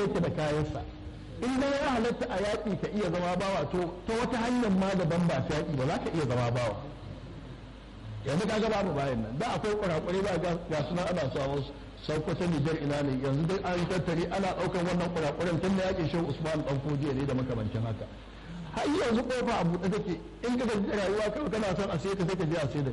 yake da kayansa in dai ya halatta a yaƙi ka iya zama bawa to ta wata hanyar ma daban ba ta yaƙi ba za ka iya zama bawa yanzu ka ga babu bayan nan da akwai kurakurai ba ga suna ana samu saukwata nijar ina ne yanzu dai an tattare ana ɗaukar wannan kurakuran tun da yaƙin shehu usman ɗan fodiya ne da makamancin haka har yanzu kofa a buɗe take in ka gaji rayuwa kawai kana son a sai ka sai ka je a sai da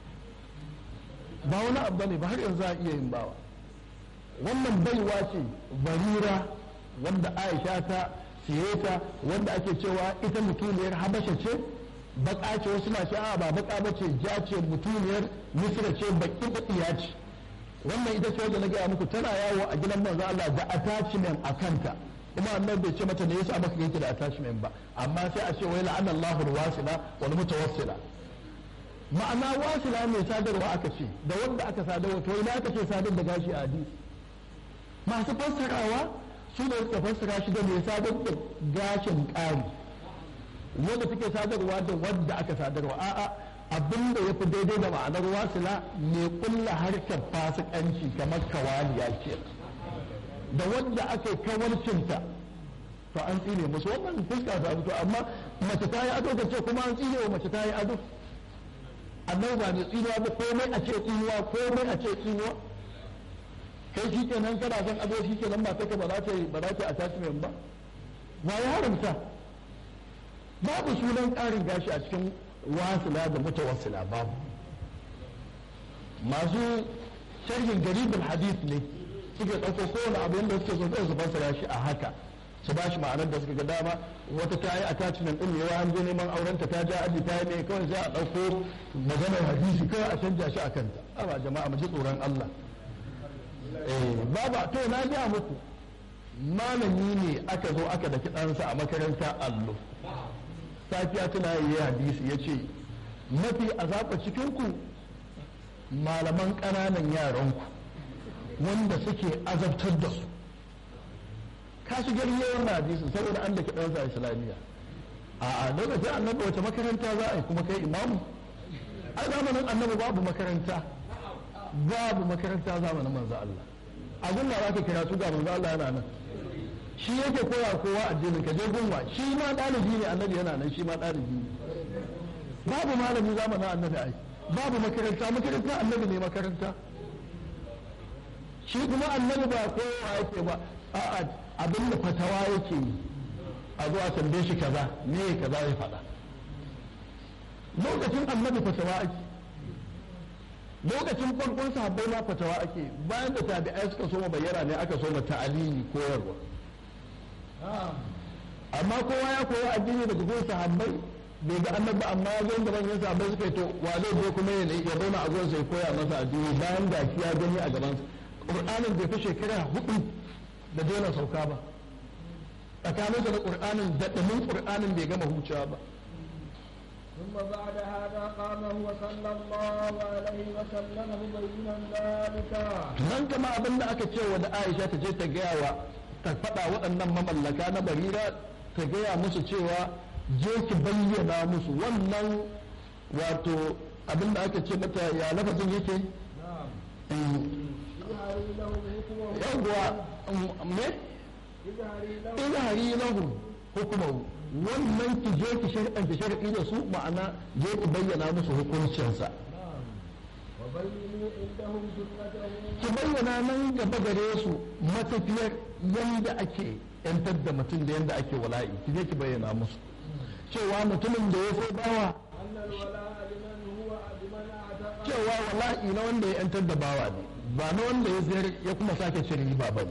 ba wani abu ne ba har yanzu a iya yin bawa wannan baiwa ce barira wanda aisha ta siye ta wanda ake cewa ita mutuniyar habasha ce baka ce wasu na ce a ba baka ba ce ja ce mutuniyar misira ce baki bakiya ce wannan ita ce wanda na gaya muku tana yawo a gidan manzo Allah da attachment a kanta kuma annabi bai ce mata ne yasa maka yake da attachment ba amma sai a ce wai la'ana Allahu alwasila wal mutawassila ma'ana wasila mai sadarwa aka ce da wanda aka sadarwa to ina aka ce sadar da gashi a hadisi masu fassarawa su da suka fassara shi da mai sadar da gashin ƙari wanda suke sadarwa da wadda aka sadarwa a'a abin da ya fi daidai da ma'anar wasila mai kulla harkar fasikanci kamar kawaliya ke da wadda aka yi kawarcinta to an tsine musu wannan fuska ta fito amma mace ta yi ado ta ce kuma an tsine wa mace ta yi ado annabi ba mai tsinuwa ba komai a ce tsinuwa komai a ce tsinuwa kai shi kenan kana son ado shi kenan ba take ba za ta ba za ta attachment ba ba ya haramta babu sunan ƙarin gashi a cikin wasila da mutawassila babu masu sharhin garibin hadith ne suke ɗauko kowane abu yadda suke so su fassara shi a haka su ba shi ma'anar da suka ga dama wata ta yi attachment ɗin yawa an je neman aurenta ta ja aji ta yi ne kawai sai a ɗauko maganar hadisi kawai a canja shi a kanta amma jama'a mu ji tsoron Allah baba to na gaya muku malami ne aka zo aka daki ɗansa a makaranta allo safiya tana yi hadisi ya ce mafi azaba cikinku malaman ƙananan yaranku wanda suke azabtar da su ka shigar yawan hadisi saboda an daki ɗansa a islamiyya a lokacin annabi wace makaranta za a yi kuma kai imamu a zamanin annabi babu makaranta babu makaranta zamanin manzo Allah a gunna za ka kira su ga manzo Allah yana nan shi yake koya kowa addinin ka je gunwa shi ma ɗalibi ne annabi yana nan shi ma ɗalibi ne babu malami zamanin annabi ai babu makaranta makaranta annabi ne makaranta shi kuma annabi ba kowa yake ba a'a abin da fatawa yake yi a zuwa tambaye shi kaza me kaza ya faɗa lokacin annabi fatawa ake lokacin farkon sahabbai ma fatawa ake bayan da tabi'ai suka so bayyana ne aka so ta'alimi koyarwa amma kowa ya koyi addini daga gurin sahabbai bai ga annabi amma ya zo da manyan sahabbai suka yi to wa zai je kuma ya zauna a gurin sai koya masa addini bayan ga ya gani a gaban qur'anin bai fi shekara hudu da daina sauka ba tsakaninsa da qur'anin da dumin qur'anin bai gama hucewa ba ثم بعد هذا قام هو صلى الله عليه وسلم مبينا ذلك nan kama abin da aka ce wa da Aisha ta je ta gaya wa ta faɗa waɗannan mamallaka na barira ta gaya musu cewa je ki bayyana musu wannan wato abin da aka ce mata ya lafazin yake اجهري له حكمه yawwa me اجهري له izhari lahu hukumahu wannan ki je ki sharɗanta sharɗi da su ma'ana je ki bayyana musu hukuncinsa وبينوا عندهم سنته ki bayyana nan gaba gare su matafiyar yanda ake yantar da mutum da yanda ake wala'i ki je ki bayyana musu cewa mutumin da ya sai bawa أن الولاء لمن هو لمن أعتق cewa wala'i na wanda ya yantar da bawa ne ba na wanda ya sayar ya kuma sake cin riba ba ne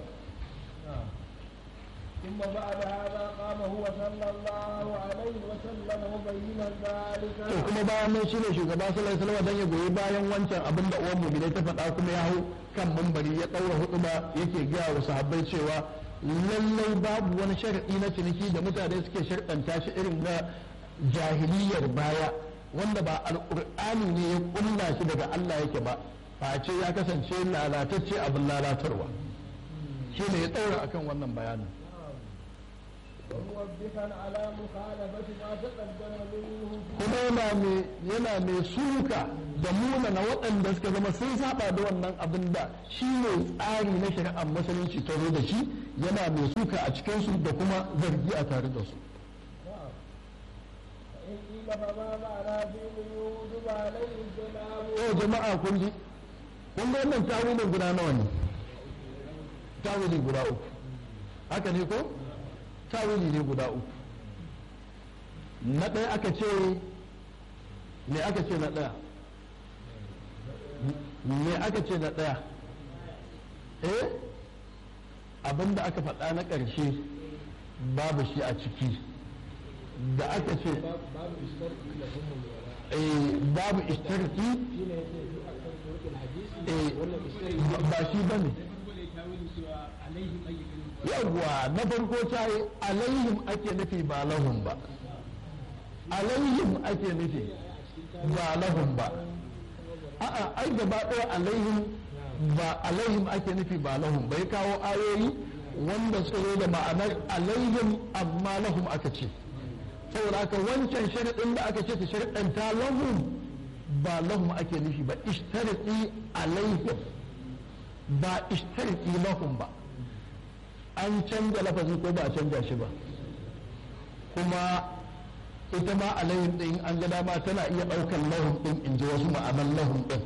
ثم بعد هذا قام هو صلى الله عليه وسلم مبينا ذلك to kuma bayan nan shine shugaba sallallahu alaihi wasallam dan ya goyi bayan wancan abin da uwan mu'minai ta faɗa kuma ya hau kan mambari ya ɗaura huɗuba yake gaya wa sahabbai cewa lallai babu wani sharadi na ciniki da mutane suke sharɗanta shi irin na jahiliyar baya wanda ba alƙur'ani ne ya ƙulla shi daga Allah yake ba face ya kasance lalatacce abin lalatarwa shi ne ya ɗaura akan wannan bayanin وموبخا على مخالفة ما تقدم منه kuma yana mai yana mai suka da muna na waɗanda suka zama sun saba da wannan abin da shi ne tsari na shari'ar musulunci ta zo da shi yana mai suka a cikinsu da kuma zargi a tare da su نعم فإن قيل فما معنى دين يوجب عليه الجناب yau jama'a kun ji kun ga wannan tawilin guda nawa ne tawili guda uku haka ne ko tawili ne guda uku na ɗaya aka ce me aka ce na ɗaya me aka ce na ɗaya eh abinda aka faɗa na ƙarshe babu shi a ciki da aka ce باب الشرط لهم الولاء eh, babu ishtarki حين يتي أكثر طرق الحديث eh, ولا الشرط ba shi ba ne yawwa na farko ta yi alaihim ake nufi ba lahum ba alaihim ake nufi ba lahum ba a'a ai gaba ɗaya alaihim ba alaihim ake nufi ba lahum bai kawo ayoyi wanda suka zo da ma'anar alaihim amma lahum aka ce saboda haka wancan sharaɗin da aka ce ta sharaɗanta lahum ba lahum ake nufi ba ishtarati alaihim ba ishtarati lahum ba an canza lafazi ko ba a canza shi ba kuma ita ma alayhim din an ga dama tana iya ɗaukar lahum din in ji wasu ma'anar lahum din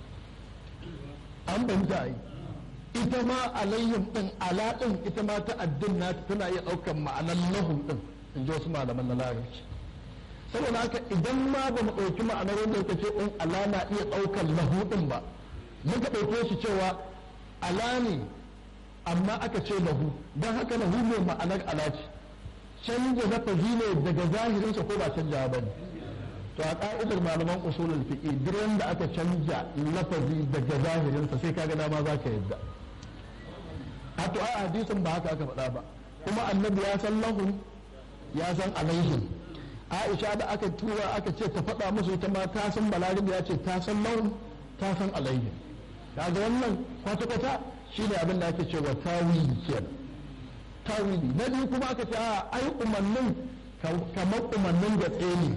an banta yi ita ma alayhim din ala din ita ma ta addin na tana iya ɗaukar ma'anar lahum din in ji wasu malaman na larabci saboda haka idan ma ba mu ɗauki ma'anar wanda yake ce in ala na iya ɗaukar lahu din ba muka ɗauke shi cewa ala ne amma aka ce lahu don haka lahu ne ma'anar ala ce canja lafazi ne daga zahirinsa ko ba canja ba ne to a ka'idar malaman usulul fiqi duk wanda aka canja lafazi daga zahirinsa sai kaga dama za ka yadda a to a hadisin ba haka aka faɗa ba kuma annabi ya san lahum ya san alaihim aisha da aka tura aka ce ta faɗa musu ita ma ta san balarabi ya ce ta san lahum ta san alaihim kaga wannan kwata-kwata shine abin da ake cewa tawili kenan tawili na biyu kuma aka ce a ai umarnin kamar umarnin da ne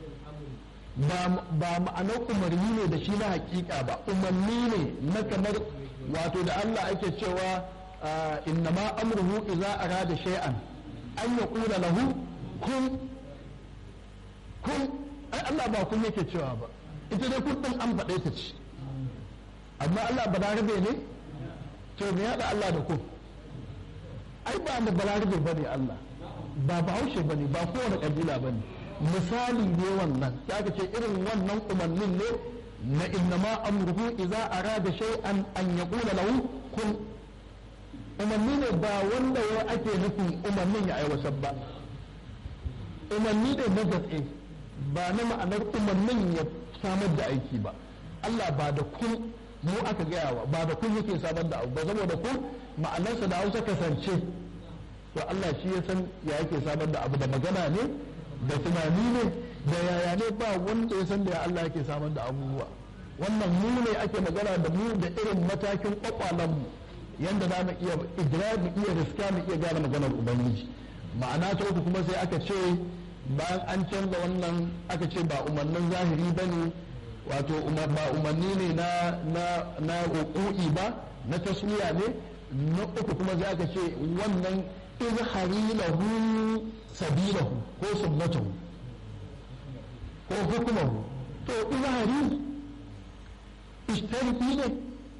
ba ma'anar umarni ne da shi na hakika ba umarni ne na kamar wato da Allah ake cewa innama amruhu idza arada shay'an an yaqula lahu kun kun ai Allah ba kun yake cewa ba ita dai kun din an faɗe ta ce amma Allah ba rabe ne to me yada Allah da kun ai ba da balarabe ba ne Allah ba bahaushe ba ne ba kowane kabila ba ne misali ne wannan ya ka ce irin wannan umarnin ne na innama amruhu idza arada shay'an an yaqula lahu kun umarni ne ba wanda ya ake nufin umarnin ya aiwatar ba umarni ne na gatse ba na ma'anar umarnin ya samar da aiki ba Allah ba da kun mu aka gaya wa ba da kun yake samar da abu ba saboda kun ma'anarsa da hausa kasance to Allah shi ya san ya yake samar da abu da magana ne da tunani ne da yaya ne ba wanda ya san da ya Allah yake samar da abubuwa wannan mu ne ake magana da mu da irin matakin kwakwalen mu yanda za mu iya idra mu iya riska mu iya gane maganar ubangiji ma'ana ta uku kuma sai aka ce bayan an canza wannan aka ce ba umarnin zahiri bane wato ba umarni ne na na na ba na tasmiya ne na uku kuma za ka ce wannan izhari lahu sabilahu ko sunnatahu ko hukumahu to izhari ishtariki ne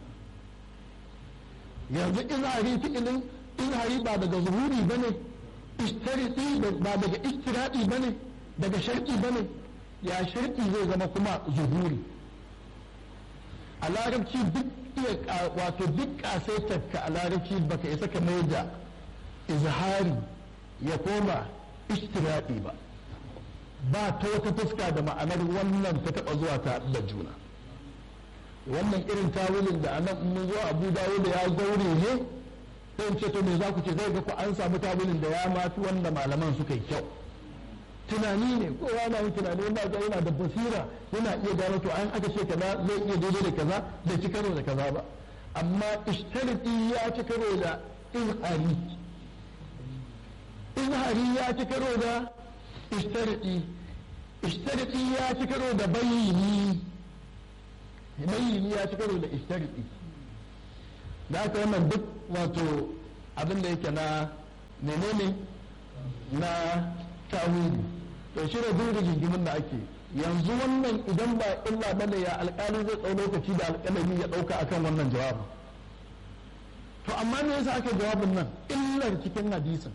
yanzu izhari fi'ilin izhari ba daga zuhuri bane ishtariki ba daga istiradi bane daga sharki bane ya sharki zai zama kuma zuhuri a larabci duk iya wato duk kasaitarka a larabci baka isa ka mai da izhari ya koma istiradi ba ba ta wata fuska da ma'anar wannan ta taba zuwa ta da juna wannan irin tawilin da anan mun zo abu dawo da ya gaure ne sai in ce to me za ku ce zai ga ku an samu tawilin da ya mafi wanda malaman suka yi kyau tunani ne kowa na yin tunani wanda ga yana da basira yana iya gano to an aka ce kaza zai iya daidai da kaza bai ci karo da kaza ba amma ishtariti ya ci karo da izhari izhari ya ya ci karo da ishtariki ishtariki ya ci karo da bayyini bayyini ya ci karo da ishtariki da aka wannan duk wato abin da yake na menene na tawili to shi da duk rigingimin da ake yanzu wannan idan ba illa bane ya alƙali zai ɗau lokaci da alƙalami ya ɗauka akan wannan jawabin to amma me yasa aka jawabin nan illar cikin hadisin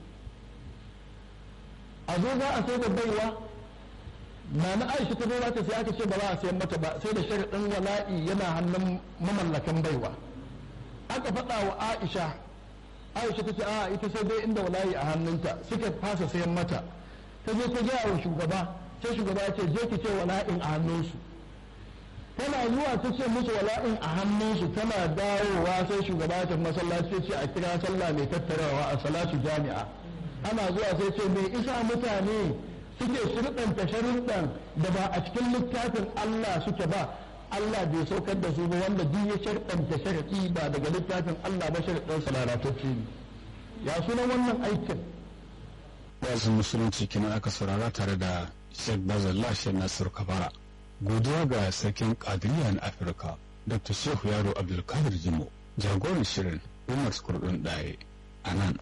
a zo za a sai da baiwa na na aisha ta zo ta sai aka ce ba za a sayan mata ba sai da sharaɗin wala'i yana hannun mamallakan baiwa aka faɗa wa aisha aisha ta ce a ita sai dai inda wala'i a hannunta suka fasa sayan mata ta je ta gaya wa shugaba sai shugaba ya ce je ki ce wala'in a hannunsu tana zuwa ta ce musu wala'in a hannunsu tana dawowa sai shugaba ya tafi masallaci ya ce a kira sallah mai tattarawa a salatu jami'a ana zuwa sai ce mai isa mutane suke shirɗanta sharuɗan da ba a cikin littafin Allah suke ba Allah bai saukar da su ba wanda duk ya sharɗanta sharaɗi ba daga littafin Allah ba sharaɗin salaratacce ne ya sunan wannan aikin wasu musulunci kenan aka saurara tare da Sheikh Bazallah Sheikh Nasir Kabara godiya ga sarkin Qadiriyya na Afirka Dr. Shehu Yaro Abdulkadir Jimo jagoran shirin Umar Kurdun Daye a nan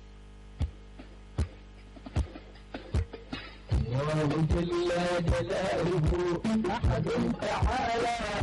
وجل جلاله أحد تعالى